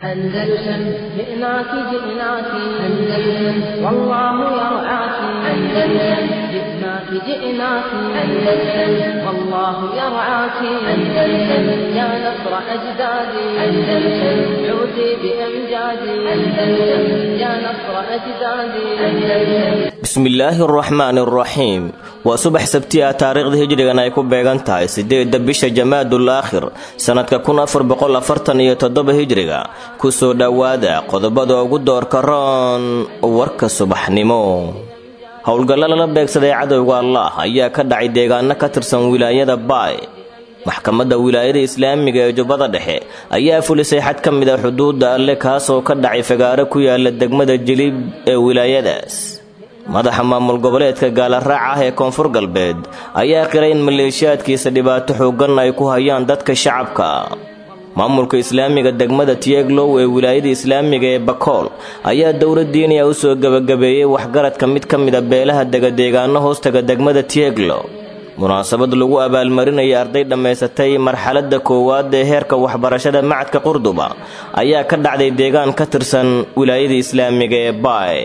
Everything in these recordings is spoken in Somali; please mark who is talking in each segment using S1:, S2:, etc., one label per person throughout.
S1: أندلسن جئناك جئناك أندلسن والله يرعاك أندلسن جئناك جئناك أندلسن والله يرعاك أندلسن يا نصر أجدادي أندلسن عودي بأمجادي أندلسن يا نصر أجدادي أندلسن
S2: bismillaahi araxmaan araxiim waa subax sabti ah taariikhda hijrigan ay ku beegan tahay sideedda bisha jamaadul aakhir sannadka kun afar boqol afartan iyo toddoba hijriga kusoo dhowaada qodobada ugu doorka roon warka subaxnimo howlgallo lala beegsaday cadowga allah ayaa ka dhacay deegaano ka tirsan wilaayada baay maxkamadda wilaayada islaamiga ee jubbada dhexe ayaa fulisay xad ka mid a xuduudda alle kaasoo ka dhacay fagaaro ku yaala degmada jilib ee wilaayadaas madaxa maamul goboleedka gaalaraac ah ee koonfur galbeed ayaa qiray in maleeshiyaadkiisa dhibaato xooggan ay ku hayaan dadka shacabka maamulka islaamiga degmada tieglow ee wilaayada islaamiga ee bakool ayaa dowladdiiniya u soo gebagabeeyey waxgaradka mid ka mida beelaha degadeegaano hoostaga degmada tieglow munaasabad lagu abaalmarinaya arday dhammaysatay marxaladda koowaad ee heerka waxbarashada macadka qurduba ayaa ka dhacday deegaan ka tirsan wilaayada islaamiga ee baay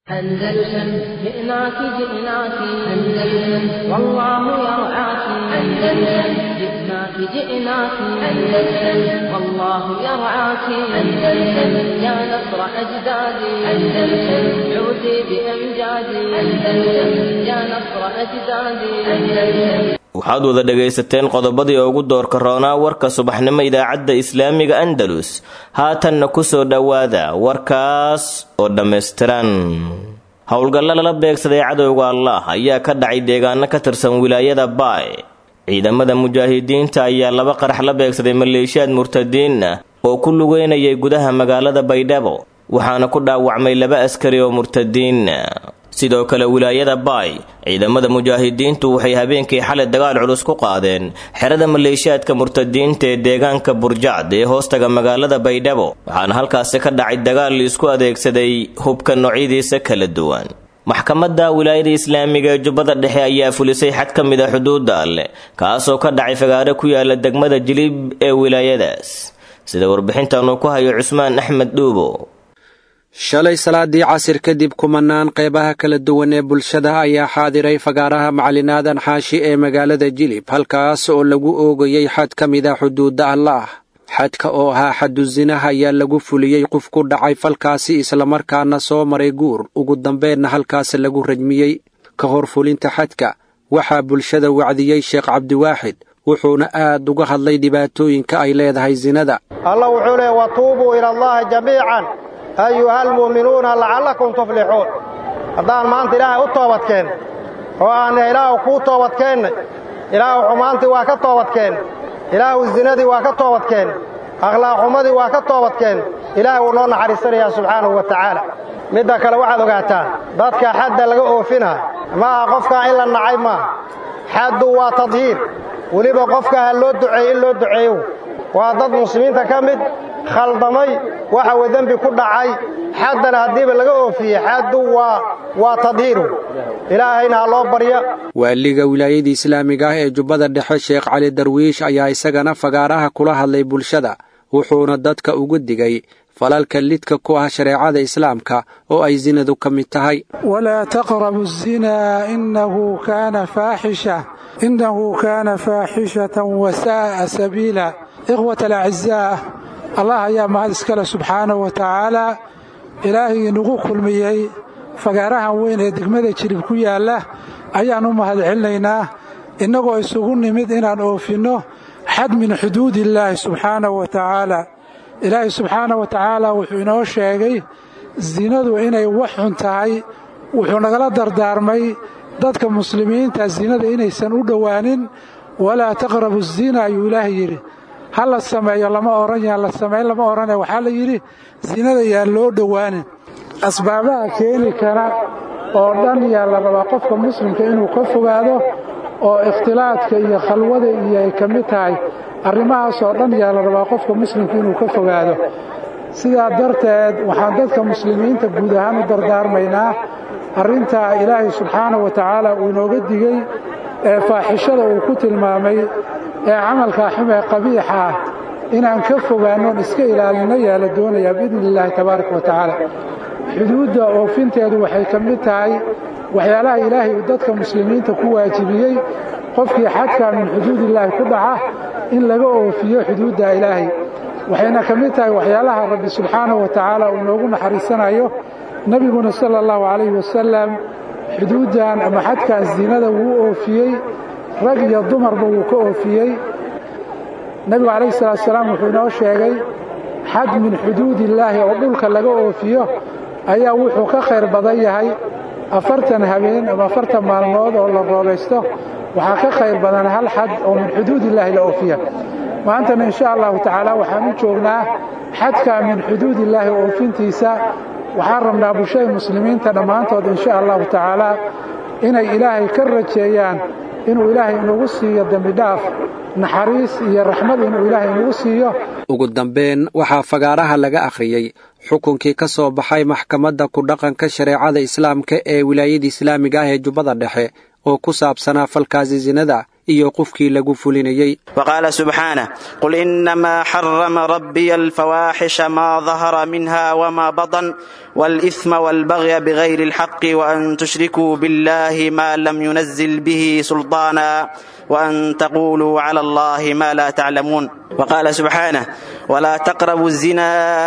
S1: أندلسن جئناك جئناك أندلسن والله يرعاك أندلسن جئناك جئناك أندلسن والله يرعاك أندلسن يا نصر أجدادي أندلسن عودي بأمجادي أندلسن يا نصر أجدادي أندلسن
S2: waxaad wada dhegaysateen qodobadii ugu doorka roonaa warka subaxnimo idaacadda islaamiga andalus haatanna ku soo dhowaada warkaas oo dhammaystiran howlgallo lala beegsaday cadowga allah ayaa ka dhacay deegaano ka tirsan wilaayada baay ciidamada mujaahidiinta ayaa laba qarax la beegsaday maleeshiyaad murtadiinna oo ku lugeynayay gudaha magaalada baydhabo waxaana ku dhaawacmay laba askari oo murtadiinna sidoo kale wilaayada baay ciidamada mujaahidiintu waxay habeenkii xalay dagaal culus ku qaadeen xerada maleeshiyaadka murtadiinta ee deegaanka burjacd ee hoostaga magaalada baydhabo waxaana halkaasi ka dhacay dagaal laisku adeegsaday hubka noocyadiisa kala duwan maxkamadda wilaayada islaamiga ee jubbada dhexe ayaa fulisay xad ka mid a xuduudda alleh kaasoo ka dhacay fagaaro ku yaala degmada jilib ee wilaayadaas sida warbixintaanu ku hayo cusmaan axmed dhuubo
S3: shalay salaadii casir kadib kumanaan qeybaha kala duwan ee bulshada ayaa xaadiray fagaaraha maclinaadan xaashi ee magaalada jilib halkaas oo lagu oogayey xad ka mid a xuduudda allaah xadka oo ahaa xadu zinaha ayaa lagu fuliyey qof ku dhacay falkaasi islamarkaana soo maray guur ugu dambeenna halkaas lagu rajmiyey ka hor fulinta xadka waxaa bulshada wacdiyey sheekh cabdiwaaxid wuxuuna aad uga hadlay dhibaatooyinka ay leedahay sinada
S4: allah wuxuu leey watuubuu ila allahi jamiican ayuha almu'minuuna lacallakum tuflixuun haddaan maanta ilaahay u toobadkeen oo aanna ilaahu kuu toobadkeennay ilaahu xumaantii waa ka toobadkeen ilaahu zinadii waa ka toobadkeen akhlaaqxumadii waa ka toobadkeen ilaahay wuu noo naxariisanayaa subxaanahu wa tacaala midda kale waxaad ogaataan dadka xadda laga oofinaa ma aha qofkaa in la nacay maaha xaddu waa tadhiir weliba qofka ha loo duceeye in loo duceeyo waa dad muslimiinta ka mid khaldamay waxa uu dembi ku dhacay xaddana haddiiba laga oofiyey xaddu waa waa tadhiiru ilaahayna ha loo barya
S3: waaliga wilaayada islaamiga ah ee jubbada dhexe sheekh cali darwiish ayaa isagana fagaaraha kula hadlay bulshada wuxuuna dadka ugu digay falalka lidka ku ah shareecada islaamka oo ay sinadu ka mid tahay
S5: walaa taqrabu zinaa inahu kaana faaxisha innahu kaana faaxishatan wasaa'a sabiila ikhwat alacizaa allah ayaa mahad iskale subxaanahu wa tacaalaa ilaahay inugu kulmiyey fagaarahan weyn ee degmada jirib ku yaalla ayaan u mahad celinaynaa innagoo isugu nimid inaan oofinno xad min xuduudillaahi subxaanahu wa tacaalaa ilaahay subxaanahu wa tacaala wuxuu inoo sheegay sinadu inay wax xun tahay wuxuu nagala dardaarmay dadka muslimiinta sinada inaysan u dhowaanin walaa taqrabu zina ayuu ilaahay yidhi ha la sameeyo lama odhan yaan la samayn lama odhane waxaa la yidhi sinada yaan loo dhowaanin asbaabaha keeni kara oo dhan yaa la rabaa qofka muslimka inuu ka fogaado oo ikhtilaadka iyo khalwada iyo ay ka mid tahay arrimahaasoo dhan yaa la rabaa qofka muslimka inuu ka fogaado sidaa darteed waxaan dadka muslimiinta guud ahaan u dardaarmaynaa arrintaa ilaahay subxaanahu wa tacaala uu inooga digey ee faaxishada uu ku tilmaamay ee camalkaa xum ee qabiixa ah inaan ka fogaannoon iska ilaalinno yaa la doonayaa biidni illaahi tabaaraka wa tacaala xuduudda oofinteedu waxay ka mid tahay waxyaalaha ilaahay uu dadka muslimiinta ku waajibiyey qofkii xadkaa min xuduudillaahi ku dhaca in laga oofiyo xuduudda ilaahay waxayna ka mid tahay waxyaalaha rabbi subxaanahu wa tacaala uu noogu naxariisanayo nebiguna sala allahu calayhi wasalam xuduuddan ama xadkan siinada wuu oofiyey rag iyo dumarba wuu ka oofiyey nebigu calayhi salaatu salaam wuxuu inoo sheegay xad min xuduudillaahi oo dhulka laga oofiyo ayaa wuxuu ka khayr badan yahay afartan habeen ama afartan maalmood oo la roobaysto waxaa ka khayr badan hal xad oo min xuduudillaahi la oofiya maantana insha allahu tacaala waxaan u joognaa xadka min xuduudillaahi oofintiisa waxaan rabnaa bulshada muslimiinta dhammaantood insha allahu tacaala inay ilaahay ka rajeeyaan inuu ilaahay inagu siiyo dembidhaaf naxariis iyo raxmad inuu ilaahay inagu siiyo
S3: ugu dambayn waxaa fagaaraha laga akhriyey xukunkii ka soo baxay maxkamadda ku dhaqanka shareecada islaamka ee wilaayada islaamiga ah ee jubbada dhexe oo ku saabsanaa falkaasi sinada iyo qofkii lagu fulinayey
S6: وقال سبحانه قل إنما حرم ربي الفواحش ما ظهر منها وما بطن والإثم والبغي بغير الحق وأن تشركوا بالله ما لم ينزل به سلطانا وأن تقولوا على الله ما لا تعلمون وقال سبحانه ولا تقربوا الزنا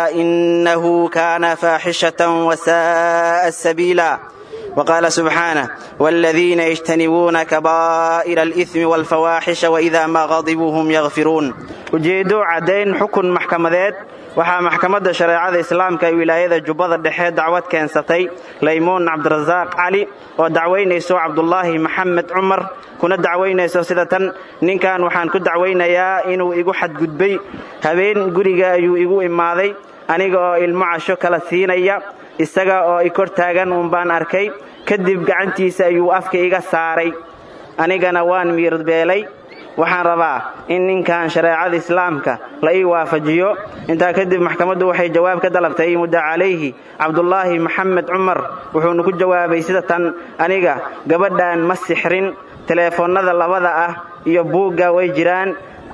S6: إنه كان فاحشة وساء سبيلا وقال سبحانه والذين يجتنبون كبائر الإثم والفواحش وإذا ما غضبوا هم يغفرون ujeedo caddayn xukun maxkamadeed waxaa maxkamadda shareecada islaamka ee wilaayada jubbada dhexe dacwad keensatay laymuun cabdirasaaq cali oo dacwaynayso cabdulaahi maxamed cumar kuna dacwaynayso sida tan ninkan waxaan ku dacwaynayaa inuu igu xadgudbay habeen guriga ayuu igu imaaday aniga oo ilmo casho kala siinaya isaga oo i kor taagan uun baan arkay kadib gacantiisa ayuu afka iga saaray anigana waan miirbeelay waxaan rabaa in ninkan shareecada islaamka la ii waafajiyo intaa kadib maxkamaddu waxay jawaab ka dalabtay mudda calayhi cabdulaahi maxamed cumar wuxuuna ku jawaabay sida tan aniga gabadhan ma sixrin teleefonnada labada ah iyo buugga way jiraan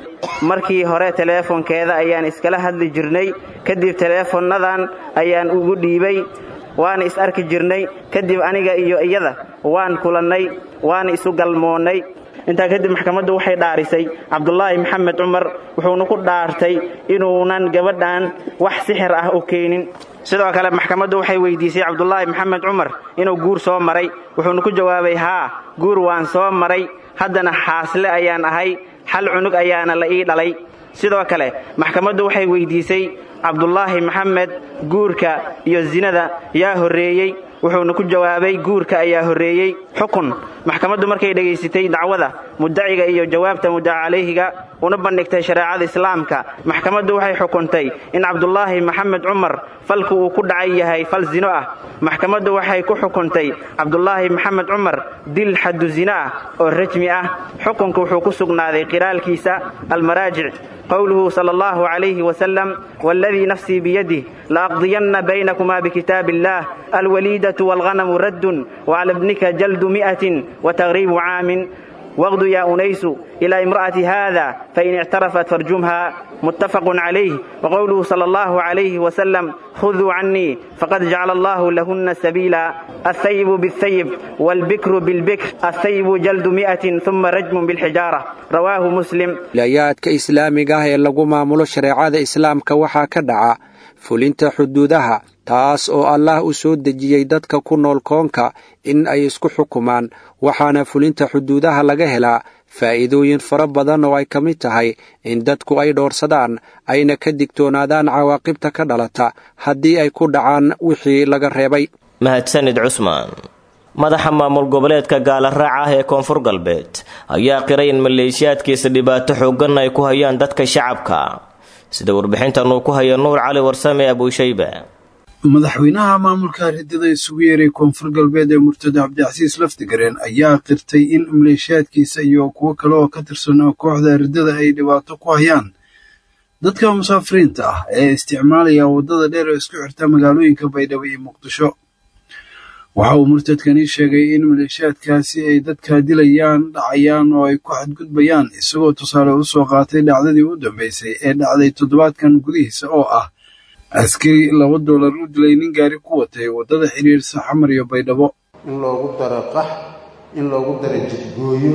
S6: markii hore teleefonkeeda ayaan iskala hadli jirnay kadib teleefonnadan ayaan ugu dhiibay waana is arki jirnay kadib aniga iyo iyada waan kulannay waana isu galmoonnay intaa kadib maxkamaddu waxay dhaarisay cabdulaahi maxamed cumar wuxuuna ku dhaartay inuunan gabadhan wax sixir ah u keenin sidoo kale maxkamaddu waxay weydiisay cabdulaahi maxamed cumar inuu guur soo maray wuxuuna ku jawaabay haa guur waan soo maray haddana xaasle ayaan ahay hal cunug ayaana la ii dhalay sidoo kale maxkamaddu waxay weydiisay cabdulaahi maxamed guurka iyo sinada yaa horreeyey wuxuuna ku jawaabay guurka ayaa horreeyey xukun maxkamaddu markay dhegaysatay dacwada muddaciga iyo jawaabta muddaca calayhiga una bandhigtay shareecada islaamka maxkamaddu waxay xukuntay in cabdulaahi maxamed cumar falku uu ku dhacay yahay fal zino ah maxkamaddu waxay ku xukuntay cabdulaahi maxamed cumar dil xaddu zino ah oo rajmi ah xukunka wuxuu ku sugnaaday qiraalkiisa almaraajic qowluhu sala allahu calayhi wasalam waaladii nafsii biyadih laaqdiyanna baynakuma bikitaab illaah alwaliidatu waalghanamu raddun wacala ibnika jaldu mi'atin wataqriibu caamin واغد يا أنيس إلى امرأة هذا فإن اعترفت فارجمها متفق عليه وقوله صلى الله عليه وسلم خذوا عني فقد جعل الله لهن سبيلا الثيب بالثيب والبكر بالبكر الثيب جلد مئة ثم رجم بالحجارة رواه مسلم
S3: wilayaadka islaamiga ah ee lagu maamulo shareecada islaamka waxaa ka dhaca fulinta xuduudaha taas oo allah u soo dejiyey dadka ku nool koonka in ay isku xukumaan waxaana fulinta xuduudaha laga helaa faa'iidooyin fara badan oo ay ka mid tahay in dadku ay dhoorsadaan ayna ka digtoonaadaan cawaaqibta ka dhalata haddii ay ku dhacaan wixii laga reebay
S2: mahadsanid cusmaan madaxa maamul goboleedka gaalaraaca ah ee koonfur galbeed ayaa qiray in maleeshiyaadkiisa dhibaato xooggan ay ku hayaan dadka shacabka sida warbixintan uu ku haya nuur cali warsame abuushayba
S7: madaxweynaha maamulka ridada isugu yeeray koonfur galbeed ee murtado cabdicasiis laftigareen ayaa qirtay in maleeshiyaadkiisa iyo kuwo kale oo ka tirsan kooxda ridada ay dhibaato ku hayaan dadka musaafiriinta ah ee isticmaalaya waddada dheer oo isku xirta magaalooyinka baydhabo iyo muqdisho waxa uu murtadkani sheegay in maleeshiyaadkaasi ay dadka dilayaan dhacayaan oo ay ku xadgudbayaan isagoo tusaale u soo qaatay dhacdadii u dambaysay ee dhacday toddobaadkan gudihiisa oo ah askari laba doolar u dilay nin gaari ku watay waddada xidhiirsa xamar iyo baydhabo
S8: in loogu daro qax in loogu daro jidgooyo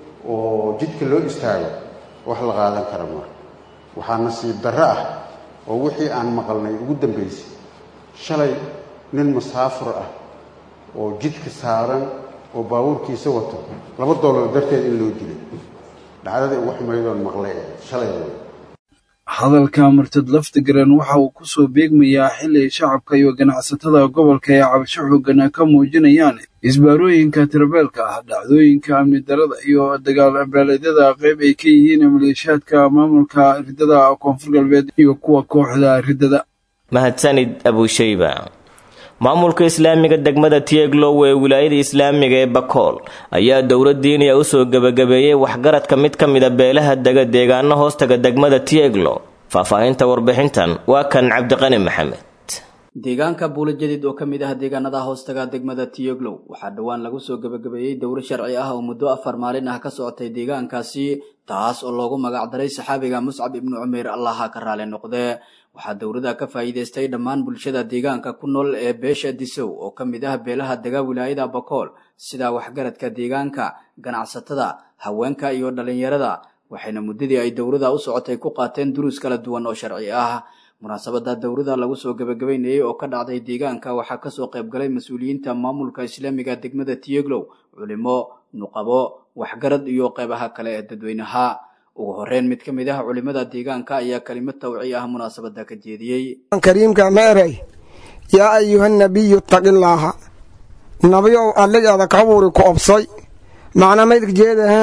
S8: oo jidka loo istaago wax la qaadan kara maa waxaa nasiib darro ah oo wixii aan maqalnay ugu dambaysay shalay nin musaafur ah oo jidka saaran oo baabuurkiisa wato laba doolar darteed in loo dilay dhacdadii ugu xumaydoon maqlay ee shalay wey
S7: hadalka murtad laftigaran waxa uu ku soo beegmayaa xili shacabka iyo ganacsatada gobolka ee cabasho xoogana ka muujinayaan isbaarooyinka tirabeelka ah dhacdooyinka amni darada iyo dagaal beeleedyada qayb ay ka yihiin maleeshiyaadka maamulka ridada koonfur galbeed iyo kuwa kooxda ridada
S2: mahadsanid abushayba maamulka islaamiga degmada tieglow ee wilaayada islaamiga ee bakool ayaa dowlad diiniya usoo gebagabeeyey waxgaradka mid ka mida beelaha dega deegaano hoostaga degmada tieglow faahfaahinta warbixintan waa kan cabdiqani maxamed
S9: deegaanka buula jadiid oo ka mid ah deegaanada hoostaga degmada tiyoglow waxaa dhowaan lagu soo gebagabeeyey dowro sharci ah oo muddo afar maalin ah ka socotay deegaankaasi taas oo loogu magacdaray saxaabiga muscab ibnu cumeer allaha ka raali noqdee waxaa dowladda ka faa'iidaystay dhammaan bulshada deegaanka ku nool ee beesha disow oo ka mid ah beelaha dega wilaayada bakool sida waxgaradka deegaanka ganacsatada haweenka iyo dhallinyarada waxayna muddadii ay dowladda u socotay ku qaateen duruus kala duwan oo sharci ah munaasabada dowladda lagu soo gebagabeynayay oo ka dhacday deegaanka waxaa kasoo qaybgalay mas-uuliyiinta maamulka islaamiga degmada tiyeglow culimo nuqabo waxgarad iyo qeybaha kale ee dadweynaha ugu horeyn mid ka mid ah culimada deegaanka ayaa kelimad tawci ah munaasabada ka jeediyey
S10: kariimka meeray yaa ayuha nabiyu ittaqillaaha nabiyow alligaada ka abuuri ku obsay macna maydka jeedaha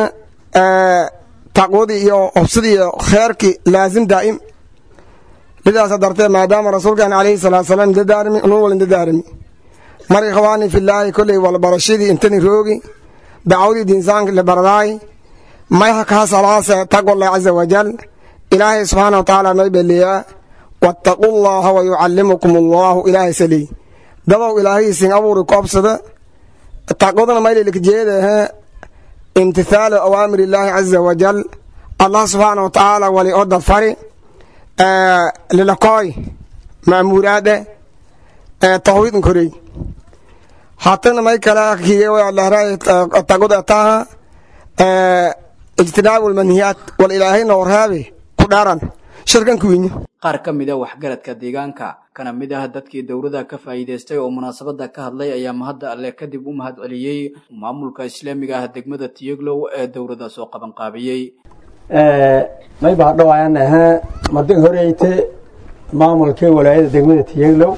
S10: taqwadii iyo obsadii iyo kheerkii laasim daa'im lidaasa dartee maadaama rasuulkan calayhi salaatu salaam dadaarmi unun walin dadaarmi mar ikhwaani filaahi kolley walbarashadii intani roogi dacwadii diinsaanka libaradaay mayha kaa salaase taqwallah caza wajal ilaahay subxaana watacaala may beliyaa wattaqu llaha wa yucallimukum allahu ilaahay saley dadow ilaahaysin abuuri ku obsada taqwadana maylilka jeedahe imtithaalu awaamir illaahi caza wajal allah subxaana watacaala wali odad fari lilakooy ma'muuraade tawhiidn korey hatana may kala kiyewaalaray taqwada taha ijtinaabu lmanhiyaat wal ilaahayna warhaabe ku dhaaran shirkan kuwinya
S9: qaar ka mid a waxgaradka deegaanka kana mid ah dadkii dowladda ka faa'iidaystay oo munaasabada ka hadlay ayaa mahadda alle kadib u mahad celiyey maamulka islaamiga ah degmada tiyeglow ee dowladda soo qabanqaabiyey
S11: may baa dhawayaan ahaa madin horeyte maamulkii walaayada degmada tiyeglow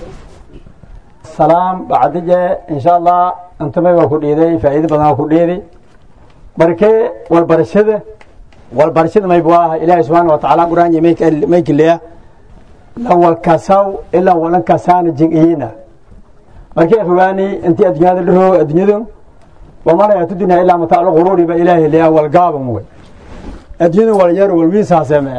S11: salaam bacdije insha allah antamay waa ku dhiiday faa'iido badan waa ku dhiiday markee walbarashada walbarashada maybu ah ilaahay subxaana watacaala qur-aanka maykileya lan walkasaw ilaa walan kasaana jingiyina markee fogaani intii addunyada dhiro addunyadu wamalaya tudina ilaa mataacu quruuri ba ilaahay leya walgaaban way addunyadu walyar walwiisaaseme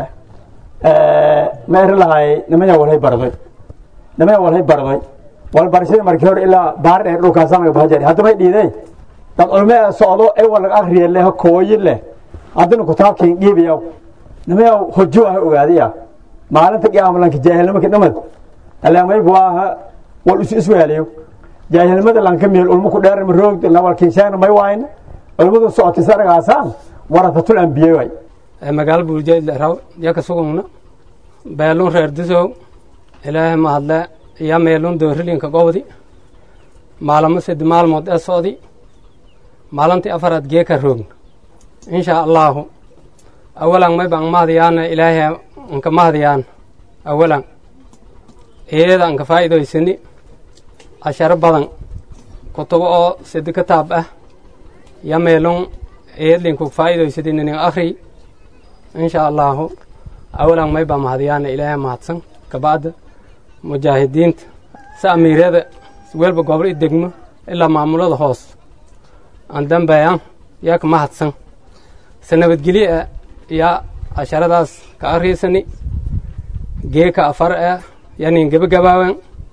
S11: meeri lahay nimaya walhay barday nimaya walhay barday walbarashada markii hore ilaa baar dheer dhulkaasamay bahajari haddamay dhiiday dad culme socdo ee walag akriya leh kooyi leh haddana kutaabkiin dhiibiya nimaya hojo ah ogaadiya maalinta qiyaamalanka jaahilnimaka dhamad alaamaybu aha wal isu iswaaliyo jaahilnimada lanka meel ulma ku dheerma roog nawalkinshaana may waayna culmadu socotay saragaasaan waratatul ambiye way
S12: magaalo buuljeed raw yaka sugungna beelun reer disow ilaahay mahadle iya meelun doorilinka gobdi maalamo sedi maalmood ee socdi maalintii afaraad geeka roogna insha allaahu awalan may baan mahadiyaana ilaahay anka mahadiyaan awalan iyada anka faa'iidaysani casharo badan kutubo oo sedi kitaab ah ya meelun iyadlinku faa'iidaysadi ninin akhri insha allaahu awalan may baa mahadiyaana ilaahay mahadsan kabacda mujaahidiinta si amiiryada welba gobol i degmo ilaa maamulada hoos aan dambeeyan yaa ka mahadsan se nabadgelye ah yaa casharadaas ka akriisani geeka afar ah yaa nin gebagabaawan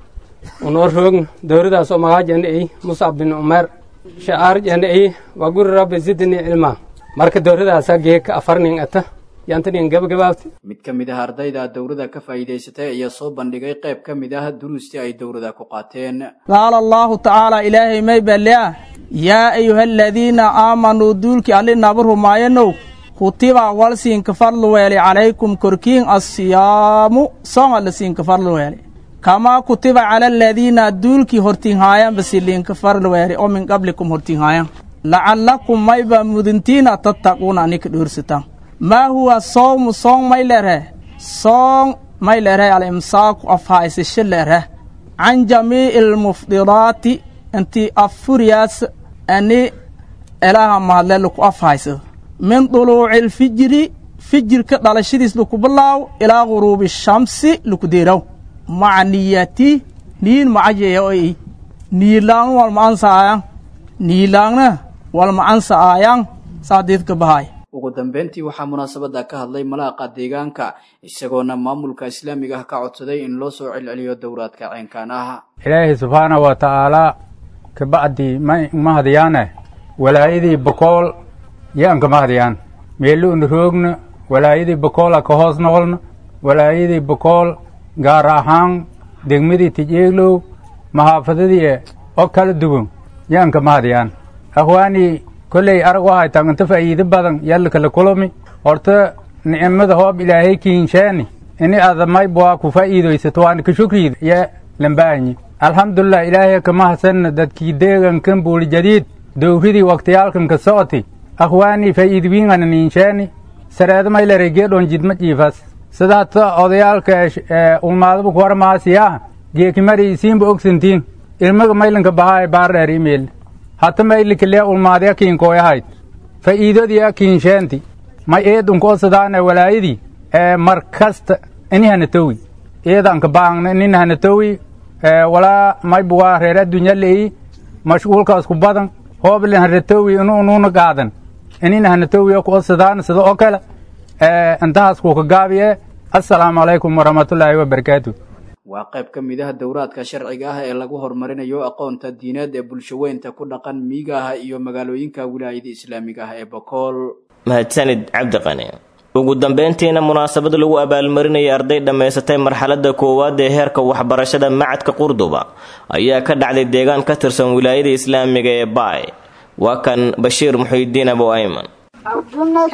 S12: unoo roogn dowradaasoo magaajana ay muscab bin umeer sha'aarjana ay waa guri rabbi zidni cilma marka dowradaasaa geeka afarnin ata yaantanin gabagabaabti
S9: mid ka mid ah ardayda dowrada ka faa'iidaysatay ayaa soo bandhigay qayb ka mid ah duruustii ay dowrada ku qaateen
S13: qaala allaahu tacaala ilaahay may balea yaa ayuha aladiina aamanuu duulkii alli naba rumaayanow kutiba walsiinka farlu weeli calaykum korkiin assiyaamu soonga lasiinka farlu weeli kamaa kutiba cala aladiina duulkii hortinhaayan basiliinka farlu weeli oo min qablikum hortinhaayan lacallakum mayba muduntiina tattaquuna anika dhoorsataan maa huwa sowmu soong may lereh soong may lereh alimsaaku afhaysasho lereh can jamiici almufdidaati intii affuriyaas ani elaaha mahadle laku afhaysado min duluuci alfijiri fijirka dhalashadiis laku bilaaw ilaa guruubi shamsi laku deeraw maca niyati niyin macajeya oy niyilaangna walma ansaayan niyilaangna walma ansaayan saadiidka bahaay
S9: ugu dambeyntii waxaa munaasabada ka hadlay malaaqa deegaanka isagoona maamulka islaamiga ah ka codsaday in loo soo celceliyo dowraadka ceenkaan ah
S14: ilaahay subxaana wa tacaalaa kabacdi ma hadiyaane walaayadii bokool yaanka ma hadiyaan meeluuna roogna walaayadii bokoola ka hoos noqolna walaayadii bokool gaar ahaan degmadii tijeeglow mahaafadadii oo kala duwan yaanka ma hadiyaan akhwaanii kolley arag waxay tahay inta faa'iido badan yalla kala kulami horta nicmada hoob ilaahay kiinshaani ini adamayb waa ku faa'iidaysato waana ka shukriida ya lambaanyi alxamdulilah ilaahay kama hasanna dadkii deegankan buuli jadiid dowridii waktiyaalkan ka socoti akhwaanii faa'iidwiingana niinshaani sareedamaylare geedhon jidma jiifas sidaata odayaalka ulmaadaba ku warmaasiyaa geekimari isiinba ogsantiin ilmaga maylanka bahaay baardheer imeil hata maylikale ulmaadya kiinkooyahayd fa'iidodiya kiinsheenti may eedunko sidaane walaayadii ee mar kasta inihana towi eedanka baangna ininahana towi walaa maybuwaa reer addunya le'i mashquulkaas ku badan hooblin hana towi inu unuuna gaadan ininahana towi ko sidaan sida oo kale intahaas kuka gaabiye assalaamu calaykum waraxmatullaahi wabarakaatu
S9: waa qayb ka mid ah dowraadka sharciga ah ee lagu horumarinayo aqoonta diineed ee bulshaweynta ku dhaqan miyiga ah iyo magaalooyinka wilaayada islaamiga ah ee bokool
S2: mahadsanid cabdiqani ugu dambeyntiina munaasabad lagu abaalmarinayay arday dhammaysatay marxaladda koowaad ee heerka waxbarashada macadka qurduba ayaa ka dhacday deegaan ka tirsan wilaayada islaamiga ee baay waa kan bashiir muxiidiin abu ayman
S15: عبدنا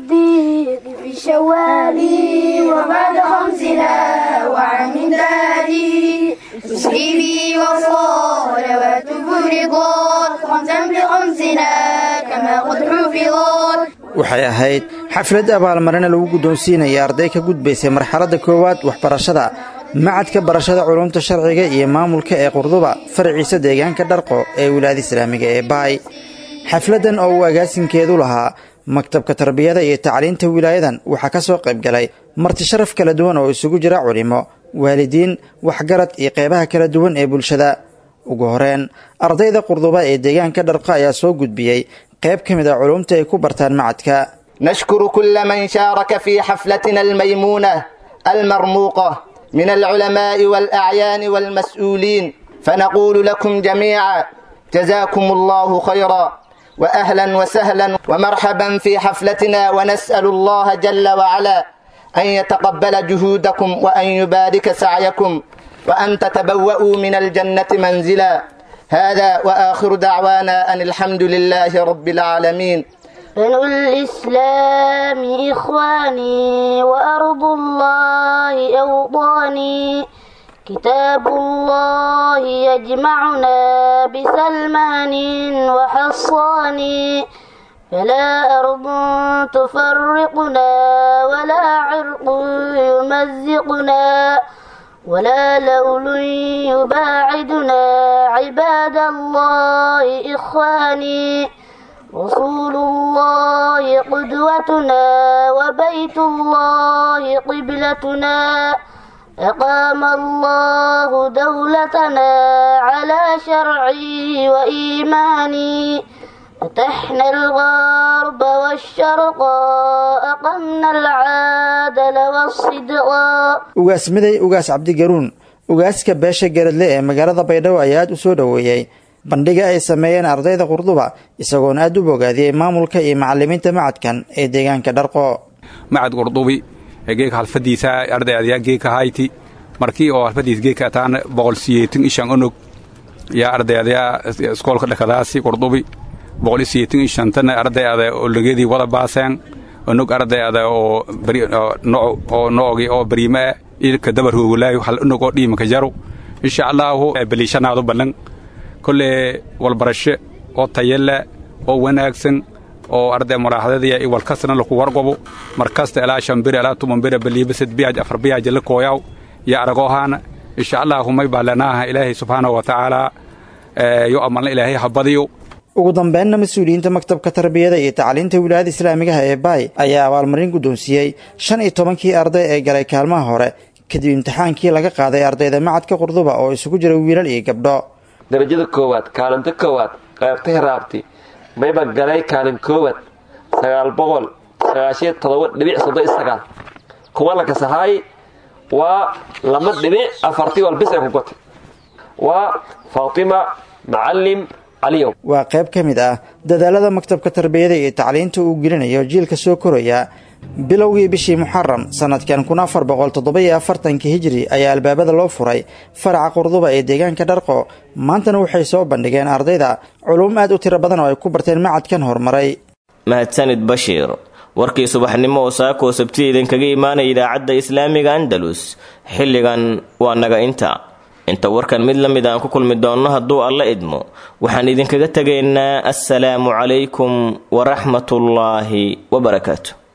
S15: الصديق في شوالي وبعد خمسنا وعن دادي تسليمي وصلوات فرضات خمسا بخمسنا كما قد حفظت
S16: waxay ahayd xaflad abaalmarina lagu guddoonsiinaya arday ka gudbaysay marxaladda koowaad waxbarashada macadka barashada culumta sharciga iyo maamulka ee qurduba faraciisa deegaanka dharqo ee wilaayada islaamiga ee baay xafladdan oo uu agaasinkeedu lahaa maktabka tarbiyada iyo tacliinta wilaayadan waxaa ka soo qayb galay marti sharaf kala duwan oo isugu jira culimo waalidiin waxgarad iyo qeybaha kala duwan ee bulshada ugu horeen ardayda qurduba ee deegaanka dharqa ayaa soo gudbiyey qayb ka mid a culumta ay ku bartaan macadka
S17: نشكر كل من شارك في حفلتنا الميمونة المرموقة من العلماء والأعيان والمسؤولين فنقول لكم جميعا جزاكم الله خيرا وأهلا وسهلا ومرحبا في حفلتنا ونسأل الله جل وعلا أن يتقبل جهودكم وأن يبارك سعيكم وأن تتبوأوا من الجنة منزلا هذا وآخر دعوانا أن الحمد لله رب العالمين
S15: بنو الإسلام إخواني وأرض الله أوطاني كتاب الله يجمعنا بسلمان وحصان فلا أرض تفرقنا ولا عرق يمزقنا ولا لول يباعدنا عباد الله إخواني رسول الله قدوتنا وبيت الله قبلتنا أقام الله دولتنا على شرعي وإيماني فتحنا الغرب والشرق أقمنا العادل والصدق
S16: ugaas miday ugaas cabdigaruun ugaaska beesha geradle ee magaalada baydhabo ayaa aad u soo dhoweeyey bandhiga ay sameeyeen ardayda qurduba isagoona aad u bogaadiyey maamulka iyo macalimiinta macadkan ee deegaanka dharqo
S18: macad qurdubi geeka halfadiisa arday adyaa geeka hayti markii oo halfadiis geeka ataana boqol siyeetin ishan onog yaa arday adyaa iskoolka dhakadaasi qurdubi boqol siyeetin ishantana arday ada olageedii wada baaseen onog arday ada oo oo noogi oo bariime ilka dabar hoogolaayo hal onog oo dhiimaka jaru insha allaahu baliishanaadu ballan kolle walbarasho oo tayale oo wanaagsan oo arday muraaxadadiya iwalkasna laku wargobo markasta ilaa shambira ilaa tumanbira baliibasad biyaaj afar biyaaja la kooyaw iyo aragoohaana insha allaahu may baalanaaha ilaahay subxaanahu wa tacaala yo amalna ilaahay ha badiyo
S16: ugu dambeynna mas-uuliyiinta maktabka tarbiyada iyo tacliinta wilaayada islaamigaha ee baay ayaa abaalmarin guddoonsiiyey shan iyo tobankii arday ee galay kaalmaha hore kadib imtixaankii laga qaaday ardayda macadka qurduba oo isugu jira wiilal iyo gabdho
S19: darajada koowaad kaalinta koowaad qaybta hiraabti mayba galay kaalin koowaad sagaal boqol sagaashiyo todoba dhibic soddon iyo sagaal kuwa la kasahaay waa lama dhibic afartii walbis ay ku gotay waa faatima macalim caliyow
S16: waa qayb ka mid ah dadaalada maktabka tarbiyada iyo tacliinta uu gelinayo jiilka soo koraya bilowgii bishii muxaram sanadkan kun afar boqol toddoba-iyo afartanka hijri ayaa albaabada loo furay faraca qurduba ee deegaanka dharqo maantana waxay soo bandhigeen ardayda culuum aad u tiro badan oo ay ku barteen macadkan horumaray
S2: mahadsanid bashiir warkii subaxnimo oo saakoo sabti idinkaga imaanaya idaacadda islaamiga andalus xilligan waa naga inta inta warkan mid la mid aan ku kulmi doonno hadduu alla idmo waxaan idinkaga tegaynaa assalaamu calaykum waraxmatullaahi wabarakaatu